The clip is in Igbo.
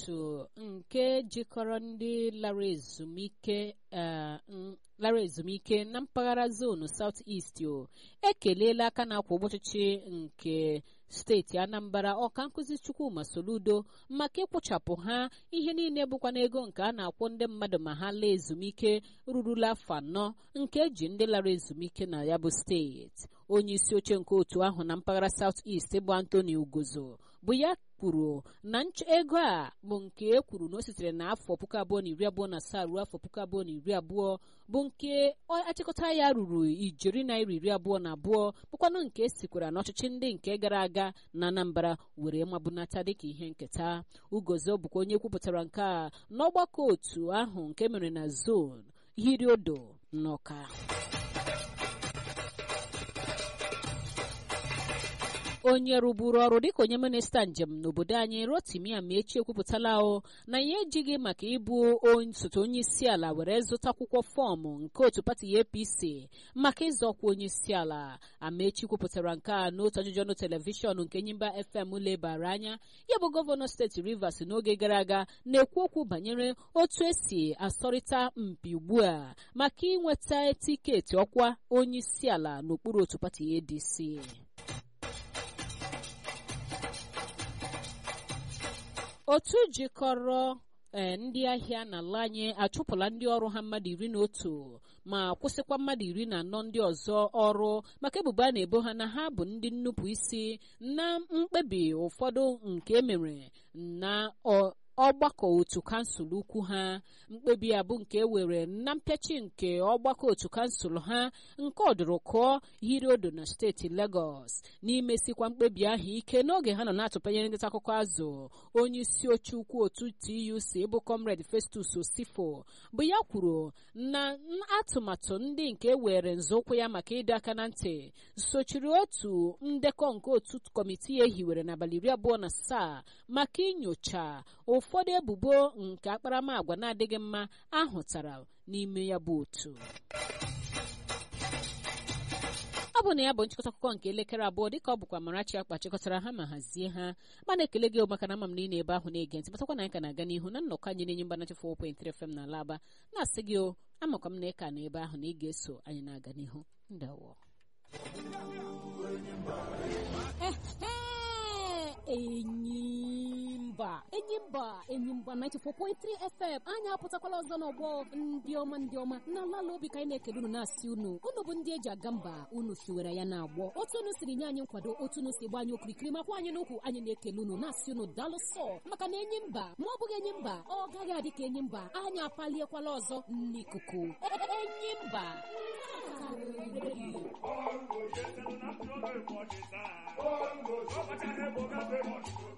otu nke jikọrọ ndị lara ezumike lara ezumike na mpaghara zonu South East o ekeleela aka na-akwa ụbọchịchị nke steeti Anambra ọka nkụzi Chukwuma Soludo maka ịkwụchapụ ha ihe niile bụkwa n'ego nke a na-akwụ ndị mmadụ ma ha laa ezumike rurula afọ anọ nke eji ndị lara ezumike na ya bụ steeti onye isi oche nke otu ahụ na mpaghara South East bụ Anthony Ugozo bụ ya kwuru na ego a bụ nke e kwuru na o sitere na afọ puku abụọ na iri abụọ na asaa ruo afọ puku abụọ na iri abụọ bụ nke achịkọta ya ruru ijeri naira iri abụọ na abụọ bụkwanụ nke esikwara n'ọchịchị ndị nke gara aga na Anambra were mabunata dịka ihe nketa Ugozo bụkwa onye kwupụtara nke a n'ọgbakọ otu ahụ nke mere na zon Hiriodo n'Ọka onye rụburu ọrụ dịka onye minista njem n'obodo anyị Rotimi Amaechi ekwupụtala o na ya ejighị maka ịbụ osote onye isi ala were zụta akwụkwọ fọọmụ nke otu pati APC maka ịzọkwa onye isi ala Amaechi kwupụtara nke a n'otu ajụjụ ọnụ telivishọn nke Nyimba FM lebara anya ya bụ gọvanọ steeti Rivers n'oge gara aga na-ekwu okwu banyere otu esi asọrịta mpi ugbu a maka inweta tiketi ọkwa onye isi ala n'okpuru otu pati ADC otu jikọrọ ee ndị ahịa n'ala anyị achụpụla ndị ọrụ ha mmadụ iri na otu ma kwụsịkwa mmadụ iri na anọ ndị ọzọ ọrụ maka ebubo a na-ebo ha na ha bụ ndị nnupụ isi na mkpebi ụfọdụ nke emere na ọgbakọ otu kansụl ukwu ha mkpebi a bụ nke ewere na mpịachi nke ọgbakọ otu kansụl ha nke ọdụrụkụọ Hiriodo na steeti Lagos n'imesikwa mkpebi ahụ ike n'oge ha nọ na-atụpanyere ndị akụkọ azụ onye isi oche ukwu otu TUC bụ Comrade Festus Osifo bụ ya kwuru na atụmatụ ndị nke ewere nzọụkwụ ya maka ịdọ aka na ntị sochiri otu ndekọ nke otu kọmitii ehiwere n'abalị iri abụọ na asaa maka inyocha ụfọdụ ebubo nke akparamagwa na-adịghị mma ahụtara n'ime ya bụ otu ọ bụ na ya bụ nchịkọta akụkọ nke elekere abụọ dịka ọ bụkwa Amarachi akpa chịkọtara ha ma hazie ha mana ekele gị maka na ama m na ị na-ebe ahụ na-ege ntị batakwa na anyị ka na-aga n'ihu na nnọkọ anyị na-enye mgbanachi 4.3 FM na Alaba na-asị gị o amakwa m na ị ka na ebe ahụ na ị ga-eso anyị na-aga n'ihu ndawo enyimba enyimba enyimba 94.3 fm anyị apụtakwala ọzọ n'ọgbọ ndị ọma ndị ọma na lala obi ka anyị na-ekele unu na-asị unu unu bụ ndị eji aga mba unu siwere ya na-agbọ otu unu siri nye anyị nkwado otu unu si gba anyị okirikiri makwa anyị n'ukwu anyị na-ekele unu na-asị unu daalụ sọ maka na enyi mba ma ọ bụghị enyi mba ọ gaghị adị ka enyi mba anyị apaliekwala ọzọ n'ikuku enyi mba Bongo, yes, and I'm not a body. Bongo, so much I have